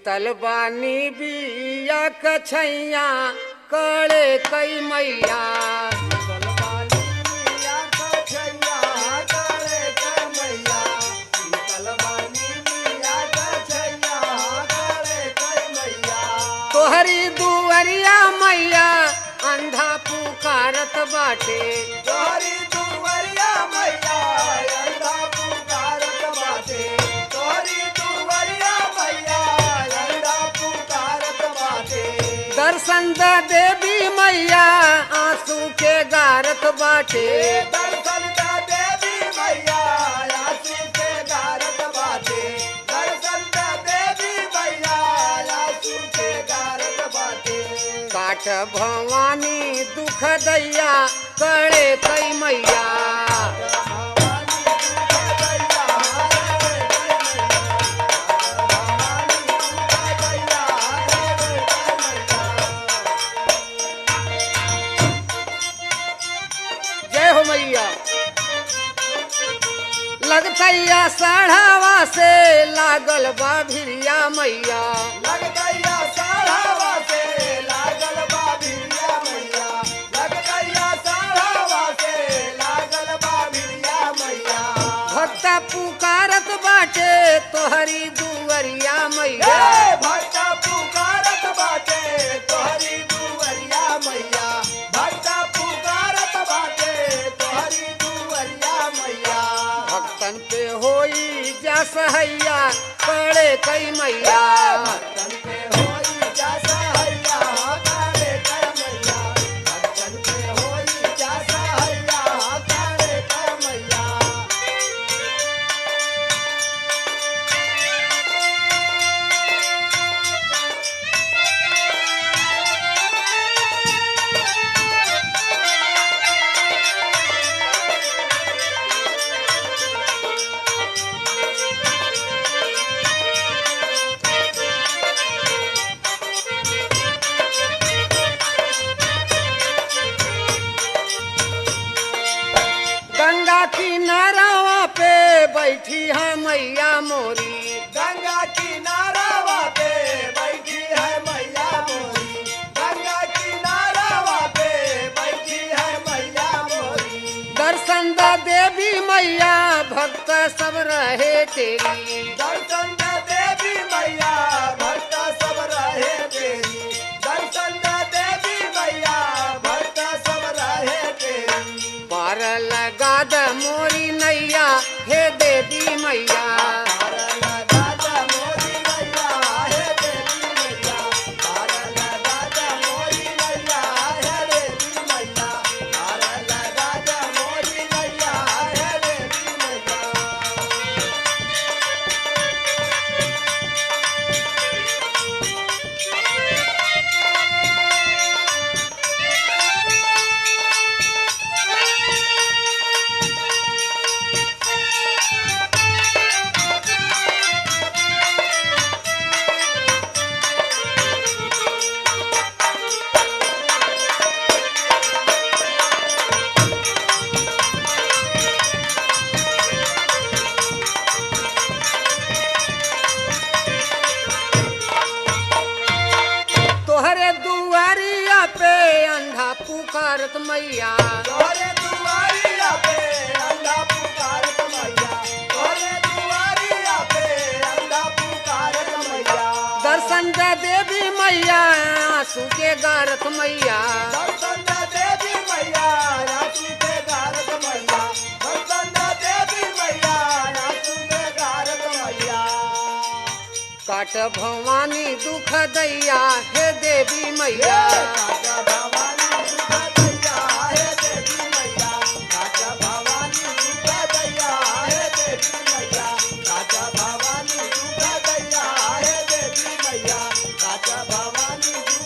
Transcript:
शीतल बानी बिया कछैया कड़े कई मैया तोहरी दुवरिया मैया अंधा पुकारत बाटे दर्शन द देवी मैया आंसू के गारत बाटे दर्शन का देवी मैया आंसू के गारत बाटे दर्शन का देवी मैया आंसू के गारत बाटे काट भवानी दुख दैया कड़े कई मैया जय हो मैया लगतैया साढ़ावा से लागल बा भिरिया मैया लग गैया साढ़ावा से लागल बा भिरिया मैया लग गैया साढ़ावा से लागल बा भिरिया मैया भक्ता पुकारत बाटे तोहरी दुवरिया मैया हे भक्ता पुकारत बाटे तोहरी दुवरिया मैया भक्ता पुकारत बाटे तोहरी दुवरिया मैया भक्तन पे होई जा सहैया कड़े कई मैया भक्तन पे होई जा सहैया कारे कर मैया भक्तन पे होई जा सहैया कारे कर मैया गंगा किनारावा पे बैठी है मैया मोरी गंगा किनारावा पे बैठी है मैया मोरी गंगा किनारावा पे बैठी है मैया मोरी दर्शन द देवी मैया भक्त सब रहे तेरी दर्शन द देवी मैया भक्त सब रहे तेरी दर्शन द देवी मैया भक्त सब रहे तेरी पार लगा द मोरी नैया हे देवी मैया पारल दादा मोरी मैया हे देवी मैया पारल दादा मोरी मैया हे देवी मैया पारल दादा मोरी मैया हे देवी मैया तोहरे दुआरिया पे अंधा पुकारत मैया तोरे दुआरिया पे अंधा पुकारत मैया तोरे दुआरिया पे अंधा पुकारत मैया दर्शन द देवी मैया आंसू के गारत मैया दर्शन द देवी मैया आंसू के गारत मैया दर्शन द देवी मैया आंसू के गारत मैया काट भवानी दुख दैया हे देवी मैया काका भवानी सुखा दैया हे देवी मैया काका भवानी सुखा दैया हे देवी मैया काका भवानी सुखा दैया हे देवी मैया काका भवानी